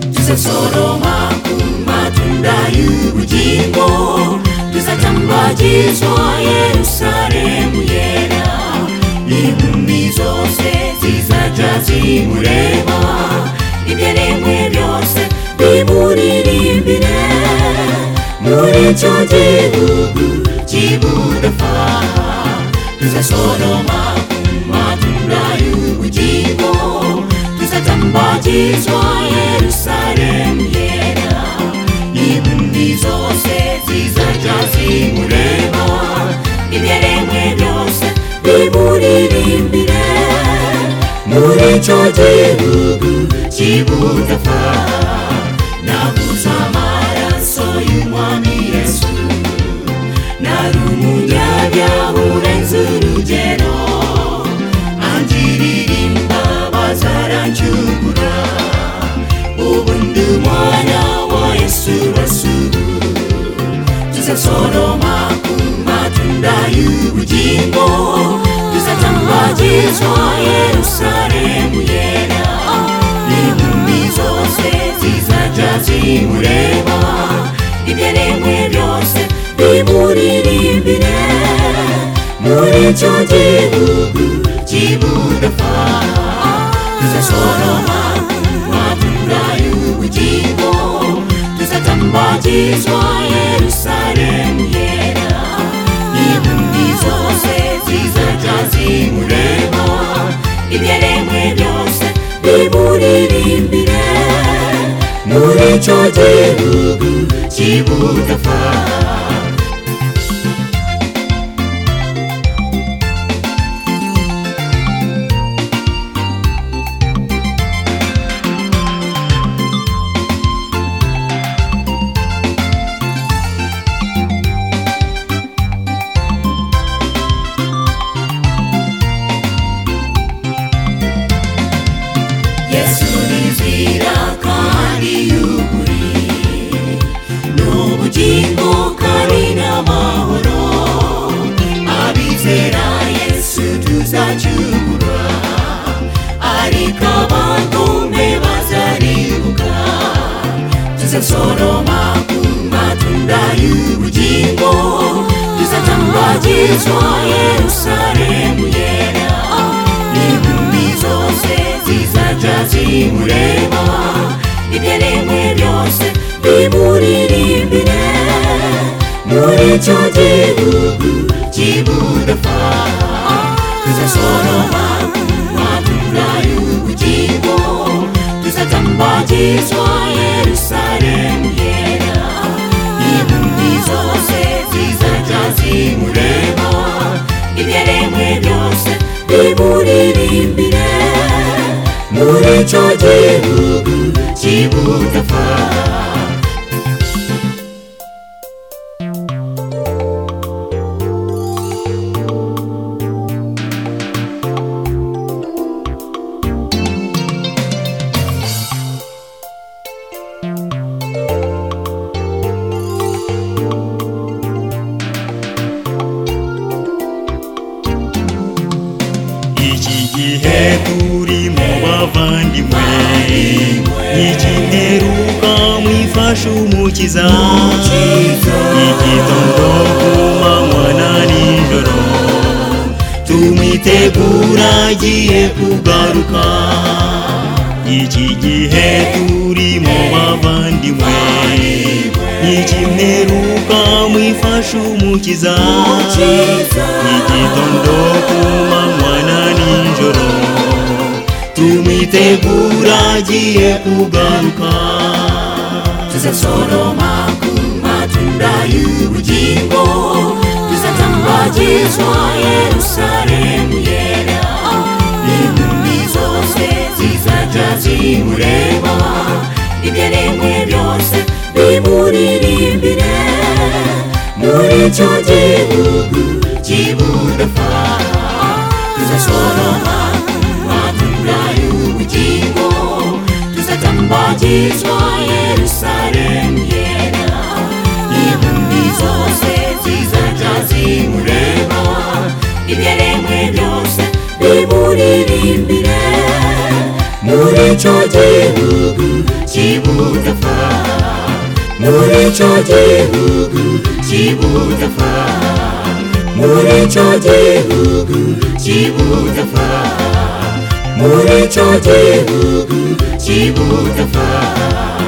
tuzasoroma ku matunda y'ubugingo tuzatambagizwa yerusalemu yera impumi zose zizajya zimureba ibyaremwe byose bimuririmbire muri icyo gihugu cy'ubudafaha tuzasoroma ku matunda y'ubugingo tuzatambatizwa yerusalemu yera impumbi zose zizajya zimureba ibyaremwe byose bimuririmbire muri icyo gihugu cy'ubudafaha naguze amaraso y'umwami yesu nari umunyabyaha urenze urugero angirira imbabazi arancugura ubu ndi umwana wa yesu rasuru tuzasoroma ku matunda y'ubugingo tuzatambagizwa yerusalemu yera impumbi zose zizajya zimureba ibyaremwe byose bimuririmbire muri icyo gihugu cy'ubudafaha tuzasoroma matunda y'ubugingo tuzatambagizwa yerusalemu yera impumbi zose zizajya zimureba ibyaremwe byose bimuririmbire muri icyo gihugu cy'ubudafaha yesu nizira kandi y'ukuri ni ubugingo kandi n'amahoro abizera yesu tuzacyura ariko abantume bazaribuka tuzasoroma ku matunda y'ubugingo tuzatambagizwa yerusalemu yera impumbi zose zizajya zimureba ibyaremwe byose bimuririmbire muri icyo gihugu cy'ubudafaha tuzasoroma matunda y'ubugingo tuzatambagizwa yerusalemu yera impumbi zose zizajya zimureba ibyaremwe byose bimuririmbire muri icyo gihugu cy'ubudafaha iki gihe turimo bavandimwe ntikiheruka mwifashe umukiza igitondo ku manywa na nijoro tumwitegura agiye kugaruka iki gihe turimo bavandimwe ntikiheruka mwifashe umukiza igitondo ku manywa na nijoro tumwitegura agiye kugaruka tuzasoroma ku matunda y'ubugingo tuzatambagizwa yerusalemu yera impumbi zose zizajya zimureba ibyaremwe byose bimuririmbire muri icyo gihugu cy'ubudafaha tuzasoroma kugorora baduhaye ubugingo tuzatambagirizwa yerusalemu yera intumbi zose zizajya zimureba ibyaremwe byose bimuririmbire muri icyo gihugu cy'ibudapfa muri icyo gihugu cy'ibudapfa muri icyo gihugu cy'ibudapfa muri icyo gihugu cy'ibudapfa